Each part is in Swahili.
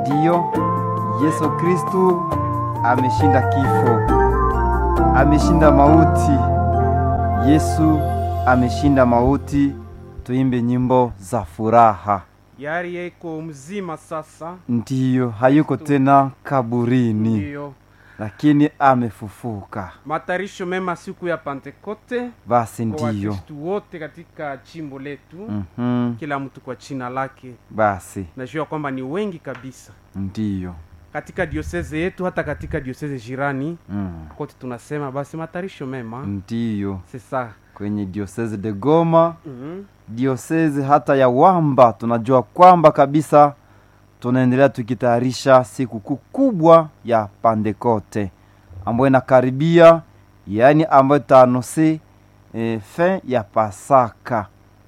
ndiyo yesu kristu ameshinda kifo ameshinda mauti yesu ameshinda mauti tuimbe nyimbo za furaha yari yeko mzima sasa ndiyo hayuko tena kaburini ndiyo lakini amefufuka matarisho mema siku ya pentekote basi kwa ndiyo wakristu wote katika chimbo letu Mhm. kila mtu kwa china lake basi najua kwamba ni wengi kabisa ndiyo katika dioseze yetu hata katika dioseze jirani mm. kote tunasema basi matarisho mema ndiyo sesa kwenye diosese de goma mm diosezi hata ya wamba tunajua kwamba kabisa tunaendelea tukitayarisha sikukuu kubwa ya pandekote ambayo inakaribia yaani ambayo itaanose e, fin ya pasaka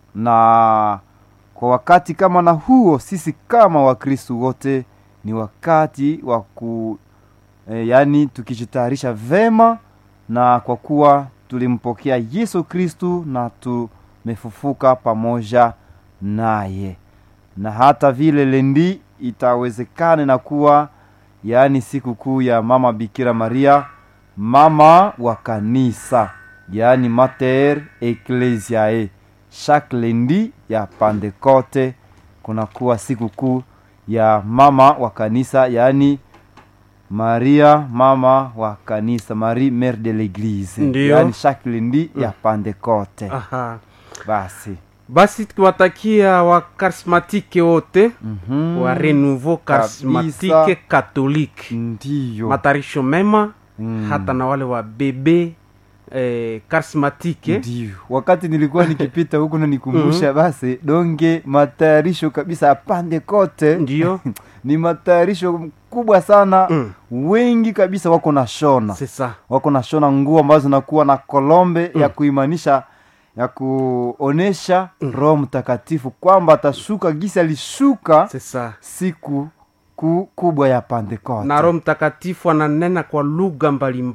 na kwa wakati kama na huo sisi kama wakristu wote ni wakati wa ku e, yaani tukijitayarisha vema na kwa kuwa tulimpokea yesu kristu na tumefufuka pamoja naye na hata vile lendi itawezekana na kuwa yaani siku kuu ya mama bikira maria mama wa kanisa yaani mater ecclesiae chaque lendi ya pandekote kunakuwa siku kuu ya mama wa kanisa yaani maria mama wa kanisa marie mère de l'église Ndiyo. yaani chaque lendi ya pandekote aha basi basi tukiwatakia wakarismatike wote Mhm. wa renouveau karismatike Kabisa. katolike ndiyo matarisho mema Mm. hata na wale wa bebe eh, karismatike ndiyo wakati nilikuwa nikipita huku nanikumbusha basi donge matayarisho kabisa ya pandekote ndiyo ni matayarisho kubwa sana Mm. wengi kabisa wako na shona sesa wako na shona nguo ambazo zinakuwa na kolombe ya kuimanisha ya kuonesha roho mtakatifu kwamba atashuka gisi alishuka sesa siku ku, kubwa ya pandekote na roho mtakatifu ananena kwa lugha mbalimbali